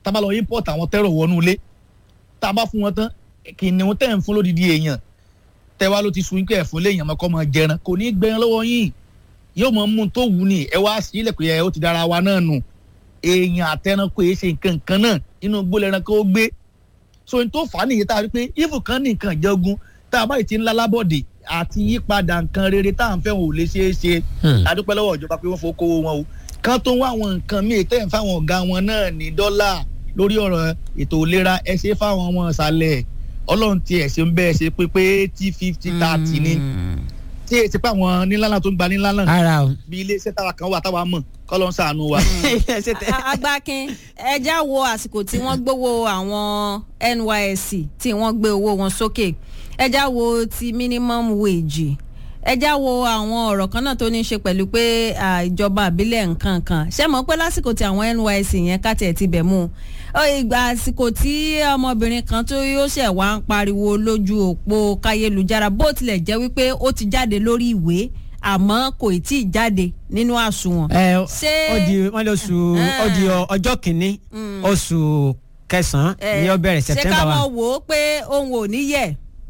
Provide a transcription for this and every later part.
tá a bá lọ import àwọn tẹ́rọ̀ wọnú ilé tá a bá fún wọn tán kìnìún tẹ̀ ń fún lódìdí èèyàn tẹ́wá ló ti sun ikú ẹ̀ fún léèyàn mọ́kọ́ mọ́ jẹran kò ní í gbẹran lọ́wọ́ yín yóò mọ mú un tó wù ní ẹ wá sí ilẹ̀ pé ẹ ó ti dára wa náà nù èèyàn àtẹnukọ èyí ṣe nǹkan kan náà inú gbólẹ̀ ẹranko ó gbé so n tó fà á nìyí tá a rí pé ifù kan ní nǹkan ìjọgun tá a bá yìí ti ń lálábọ̀dé àti yípadà nǹkan rere tá à ń fẹ́ wọn ò lè ṣeé ṣe adúpẹ́ lọ́wọ́ ìjọba pé wọ́n fowó kówó wọn o kán tó ń wá àwọn nǹkan míì tẹ́ ń fáwọn ọ̀gá wọn náà ní dọ́là lórí ọ̀rọ̀ ètò ìlera ẹ ṣe fáwọn ọmọ ìsàlẹ̀ ọlọ́run ti ẹ̀ ṣe ń bẹ́ẹ̀ ṣe pé pé eighty fifty thirty ni tí èsì pé àwọn nílànà tó ń gba nílànà ara o. bí iléeṣẹ́ táwa kan wà táwa mọ̀ kọ́ ló ń ṣàánú wa. agbákin ẹja wo àsìkò tí wọ́n gbowó àwọn nysc tí wọ́n gbé owó wọn sókè ẹja wo ti minimum wage ẹja wo àwọn ọ̀rọ̀ kan náà tó ní í ṣe pẹ̀lú pé ìjọba àbílẹ̀ nǹkan kan ṣé mọ̀ pé lásìkò tí àwọn nysc yẹn kàtẹ́ ti bẹ̀ mú ìgbà àsìkò tí ọmọbìnrin kan tó yóò ṣẹ̀ wá ń pariwo lójú òpó káyélujára bó tilẹ̀ jẹ́ wípé ó ti jáde lórí ìwé àmọ́ kò tí ì jáde nínú àsùnwọ̀n. ẹ ó di wọn lọ oṣù ó di ọjọ́ kìíní oṣù kẹsàn-án ni ó bẹ̀rẹ̀ ṣé september ká wa. mọ̀ wò ó pé òun ò ní yẹ̀.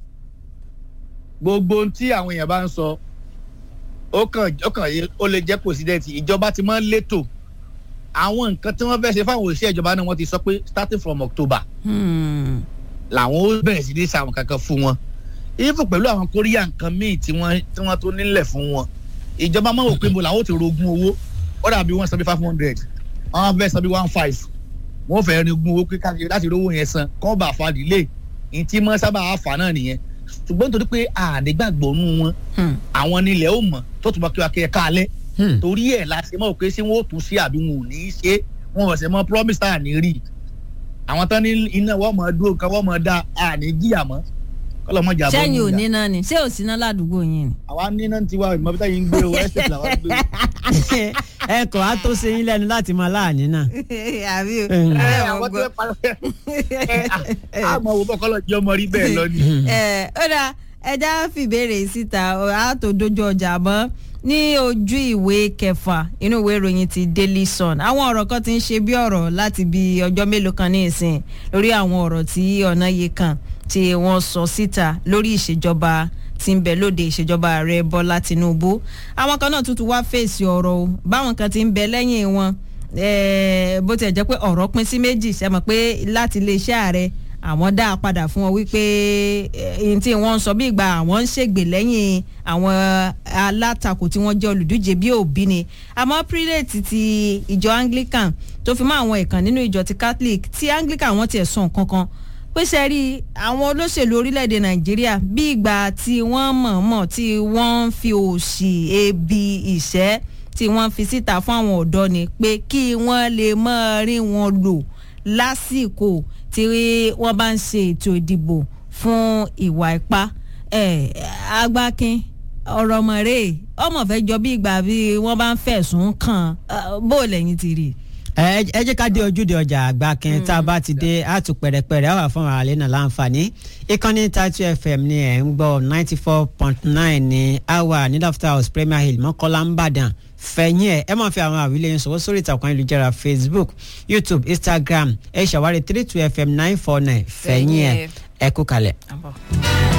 gbogbo ohun tí àwọn èèyàn bá ń sọ ó kàn ó kàn yé ó lè jẹ́ pòsidẹ́ǹtì ìjọba ti máa ń létò àwọn nǹkan tí wọ́n fẹ́ ṣe fáwọn òṣìṣẹ́ ìjọba náà wọ́n ti sọ pé starting from october làwọn ó bẹ̀rẹ̀ sí ní sàwọn kankan fún wọn even pẹ̀lú àwọn kóríyà nǹkan míì tí wọ́n tí wọ́n tó nílẹ̀ fún wọn ìjọba máa wò pé mo làwọn ò ti rogún owó ó dàbí wọ́n san bí five hundred wọ́n fẹ́ san bí one five wọ́n fẹ́ rin ogún owó kíkàkiri láti rówó yẹn san kọ́ bá fa delay ní tí mọ́ sábà fà náà nìyẹn ṣùgbọ́n nítorí pé àdégbàgbọ́ nù wọn àwọn nílẹ̀ ó mọ̀ tó tún bá kí wa kí ẹ káalẹ́ torí ẹ̀ la ṣe mọ̀ pé ṣé wọ́n ó tún ṣe àbí wọn ò ní í ṣe wọn ò ṣe mọ́ promise tá à ní rí àwọn tán ní iná wọ́n mọ̀ dúró nǹkan wọ́n mọ̀ dá à ní jìyà mọ́ kọ́lọ́ mọ̀ jà bọ́ sẹ́yìn ò níyà. ní náà ni ṣé ò sí náà ládùúgbò yín ni. àwa níná tiwa ìmọ̀ bí táyì ń gbé o ẹ́sẹ̀ làwa ń gbé o. ẹ kò á tó ṣe yín lẹ́nu láti máa láàánú náà. àbí o. Mm. ẹ àwọn tó ń parọ́ ẹ àmọ́ wo bọ́kọ́lọ́ jẹ́ ọmọ rí bẹ́ẹ̀ lọ ni. ẹ ó dáa ẹja fìbéèrè síta á tó dojú ọjà mọ́ ní ojú ìwé kẹfà inú ìwé ìròyìn ti daily sun àwọn ọ̀rọ̀ kan ti ń ṣe bí ọ̀rọ̀ láti bí ọjọ́ mélòó kan ní ìsìn lórí àwọn ọ̀rọ̀ tí ọ̀nà yìí kan tí wọ́n sọ síta lórí ìṣèjọba tí ń bẹ lóde ìṣèjọba ààrẹ bọ́lá tinubu àwọn kan náà tuntun wá fèsì ọ̀rọ̀ o báwọn kan ti ń bẹ lẹ́yìn wọn eh, bó tiẹ̀ jẹ́ pé ọ̀rọ̀ pín sí méjì ṣe mọ̀ pé láti iléeṣẹ́ ààrẹ àwọn dá a padà fún ọ wípé ẹni tí wọ́n ń sọ bí ìgbà àwọn ń ṣègbè lẹ́yìn àwọn alátakò tí wọ́n jẹ́ olùdíje bí òbí ni àmọ́ prelate ti ìjọ anglican tó fi mọ́ àwọn ìkàn nínú ìjọ ti catholic tí anglican wọ́n tiẹ̀ sọ nǹkan kan pé ṣe rí àwọn olóṣèlú orílẹ̀-èdè nàìjíríà bí ìgbà tí wọ́n mọ̀ọ́mọ̀ tí wọ́n ń fi òṣì ebi ìṣẹ́ tí wọ́n fi síta fún àwọn ọ̀dọ́ ni pé kí wọ́n lè mọ́ rí wọn lò lásìkò tí wọ́n bá ń ṣe ètò ìdìbò fún ìwà ipá ẹ̀ agbákin ọ̀rọ̀ mọ̀rẹ́ ọmọ fẹ́ jọ bí ìgbà bí wọ́n bá ń fẹ̀sùn kàn án bó lẹ́yìn ti rí. ẹ ẹ jẹ́ ká dé ojúde ọjà àgbà kan tá a bá ti dé a tún pẹ̀rẹ̀pẹ̀rẹ̀ àwọn fún àwọn àlẹ́ náà láǹfààní ìkànnì tatu fm ni ẹ̀ ń gbọ́ ninety four point nine ní awa ní laughter house premier hill mọ́kànlá ń bàdàn fẹ̀yìn ẹ̀ ẹ máa fi àwọn àwílẹ̀ yín sọ̀wọ́ sórí ìtàkùn ayélujára facebook youtube instagram ẹ ṣàwárí three two fm nine four nine fẹ̀yìn ẹ̀ ẹ kú kalẹ̀. Àbọ̀.